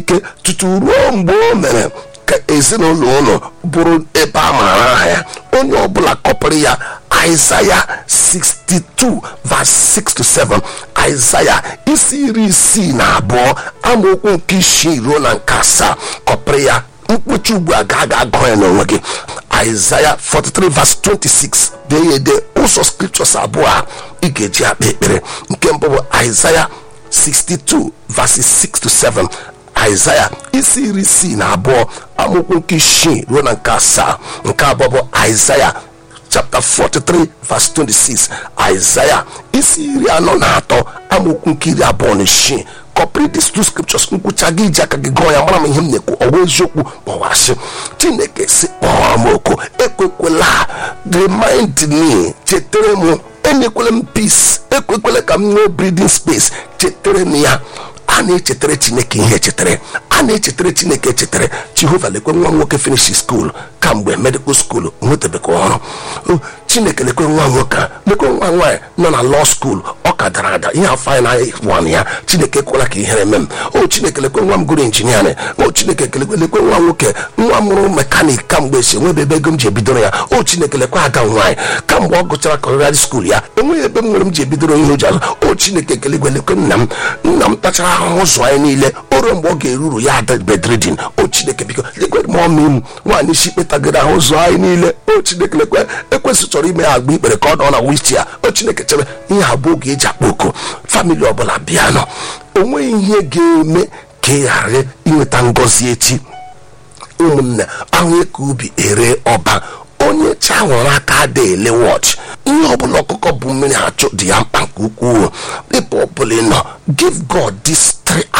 ike tutu ruo mgbe o mere ka ezinụlọ ụlọ bụrụ ebe a maara aha ya onye ọbụla kọpịrị ya Aịzaya 62 verse 6 to 7 Aịzaya isi iri isii na abụọ amaokwu nke isii ruo na nke asaa kọpịrị ya mkpuchi ugbu a ga aga agụ ya n'onwe gị Aịzaya 43 verse 26 dee ya ede ụzọ scriptures abụọ a ị ga-eji akpa ekpere nke mbụ bụ Aịzaya 62 verses 6 to 7 Aịzaya isi iri isii na abụọ amaokwu nke isii ruo na nke asaa nke abụọ bụ Aịzaya chapter 43 verse 26 Aịzaya isi iri anọ na atọ amaokwu nke iri abụọ na isii kọpịrị these two scriptures nkwụcha gị iji aka gị gụọ ya mara m ihe m na-ekwu ọwa eziokwu kpọwasị chineke si kpọọ m oku ekwekwela remind me chetara m enyekwela m peace ekwekwela ka m nwee breathing space chetara m ya a na-echetara chineke ihe echetara a na-echetara chineke echetara jehova lekwe nwa nwoke finish school kamgbe medical school nwetabeghị ọrụ chineke lekwe nwa nwoke lekwe nwa nwaanyị nọ na law school ọ ka dara ada ihe afọ anyị na-wan ya chineke ekwela ka ihere eme m o chineke lekwe nwa m gụrụ injiniarịn o chineke lekwe lekwe nwa nwoke nwa mụrụ mekanik kamgbe si enwebe ebe ego m ji ebidoro ya o chineke lekwe ada nwaanyị kamgbe ọ gụchara kọrịrarị skuul ya enweghị ebe m nwere m ji ebidoro ihe ụjọ azụ o chineke kelegwe lekwe nna m nna m tachara ahụhụ ụzọ anyị niile o ruo mgbe ọ ga-eruru ya ada bedridin o chineke biko lekwe m ọmị m nwaanyị isi kpetagoro ahụ ụzọ anyị niile o chineke lekwe ekwesị chọrọ ime agba ikpere ka ọ nọ na wichi ya o chineke chebe ihe abụọ oge eji akpa oku famili ọbụla bịanụ onweghị ihe ga-eme ka ị ghara inweta ngọzi echi ụmụnne ahụ ka ubi ere ọba onye cha nwere aka ada ele wọchị ihe ọbụla ọkụkọ bụ mmiri achụ dị ya mkpa nke ukwuu ebe ọbụla ị nọ give god this three